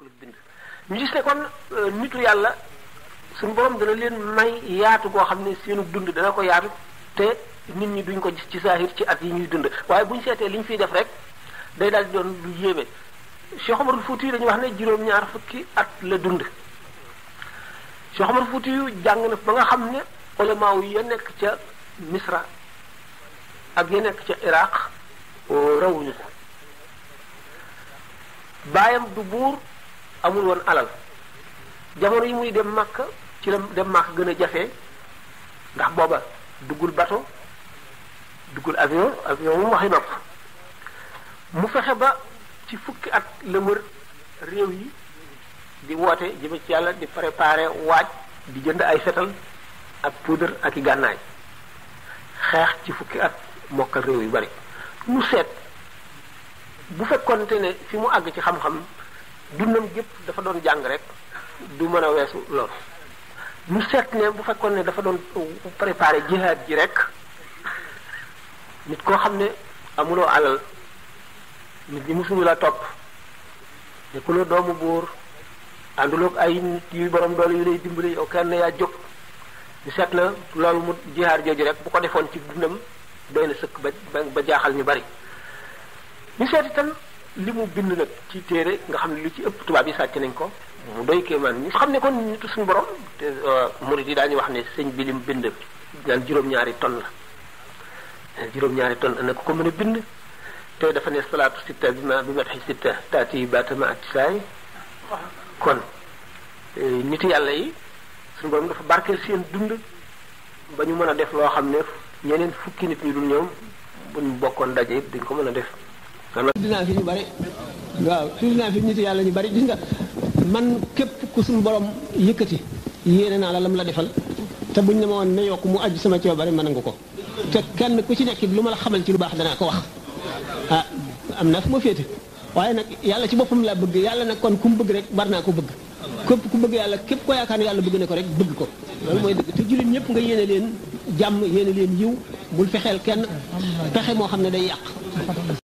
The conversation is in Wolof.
bokkul ak bind ñu gis ne kon nitu yàlla suñu borom dana leen may yaatu goo xam ne seenu dund dana ko yaatu te nit ñi duñ ko gis ci saahir ci at yi ñuy dund waaye buñ seetee li ñu fiy def rek day daal di doon lu yéeme Cheikh Omarul Fouti dañuy wax ne juróom-ñaar fukki at la dund Cheikh Omar Fouti yu jàng na ba nga xam ne ulama yi ya nekk ca Misra ak ya nekk ca Iraq rawuñu ko baayam du buur amul woon alal jamono yi muy dem Makka ci la dem Makka gën a jafe ndax booba duggul bateau duggul avion avion mu waxi nopp mu fexe ba ci fukki at la wër réew yi di woote jëme ci yàlla di préparer waaj di jënd ay fetal ak poudre ak i gànnaay xeex ci fukki at mokkal réew yu bari mu seet bu fekkonte ne fi mu àgg ci xam-xam dundam gépp dafa doon jàng rek du mën a weesu loolu mu seet ne bu fekkoon ne dafa doon préparer jihaad ji rek nit koo xam ne amuloo alal nit ñi musuñu la topp nekkuloo doomu buur ànduloog ay nit yu borom doole yu lay dimbali yow kenn yaa jóg ñu seet na loolu mu jihaar jooju rek bu ko defoon ci dundam doy na sëkk ba ba jaaxal ñu bari ñu seet itam li mu bind nag ci téere nga xam ne lu ci ëpp tubaab yi sàcc nañ ko mu doy kéemaan ñu xam ne kon nitu suñu borom te murid yi daañu wax ne sëñ bi lim bind naan juróom-ñaari ton la juróom-ñaari ton ana ko ko mën a bind te dafa ne salaatu sitta bi ma bi mataxi sitta taati baatama ak saay kon nit yàlla yi suñu borom dafa barkeel seen dund ba ñu mën a def loo xam ne ñeneen fukki nit ñu dul ñoom buñ bokkoon daje it duñ ko mën a def. dinaa fi ñu bari waaw tudd naa fi nit yàlla ñu bari gis nga man képp ku suñu borom yëkkati yéene naa la lam la defal te buñ ne ma woon ne yokk mu aju sama coobare mën nga ko te kenn ku ci nekk lu ma la xamal ci lu baax danaa ko wax ah am naa fu ma féete waaye nag yàlla ci boppam laa bëgg yàlla nag kon ku mu bëgg rek bar naa ko bëgg képp ku bëgg yàlla képp ko yaakaar ne yàlla bëgg na ko rek bëgg ko loolu mooy dëgg te jullit ñëpp nga yéene leen jàmm yéene leen yiw bul fexeel kenn pexe moo xam ne day yàq